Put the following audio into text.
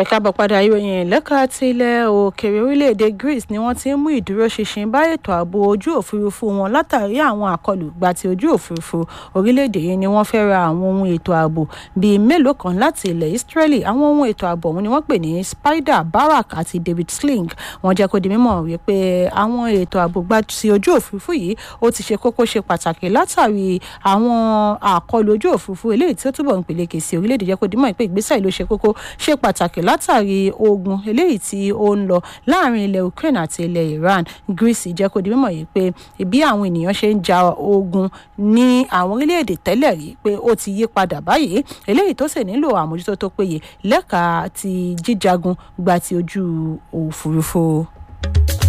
ẹ káàbọ̀ padà ìròyìn lẹ́ka ti ilẹ̀ òkèèrè orílẹ̀-èdè Greece ni wọ́n ti ń mú ìdúróṣinṣin bá ètò ààbò ojú òfurufú wọn látàrí àwọn àkọlù gba ti ojú òfurufú orílẹ̀-èdè yìí ni wọ́n fẹ́ ra àwọn ohun ètò ààbò bíi mélòó kan láti ilẹ̀ Israeli àwọn ohun ètò ààbò ọ̀hún ni wọ́n pè ní Spider Barak àti David Sling wọ́n jẹ́ kó di mímọ̀ wípé àwọn ètò ààbò gba ti ojú òfurufú yìí ó ti ṣe kókó ṣe pàtàkì látàrí àwọn àkọlù ojú òfurufú eléyìí tí ó túbọ̀ ń peléke sí orílẹ̀-èdè jẹ́ kó di mímọ̀ pé ìgbésẹ̀ ló ṣe kókó ṣe pàtàkì látàrí ogun eléyìí tí ó ń lọ láàrin ilẹ̀ Ukraine àti ilẹ̀ Iran Greece jẹ́ kó di mímọ̀ yìí pé bí àwọn ènìyàn ṣe ń ja ogun ní àwọn orílẹ̀-èdè tẹ́lẹ̀ rí pé ó ti yí padà báyìí eléyìí tó sì nílò àmójútó tó péye lẹ́ka ti jíjagun gba ti ojú òfurufú.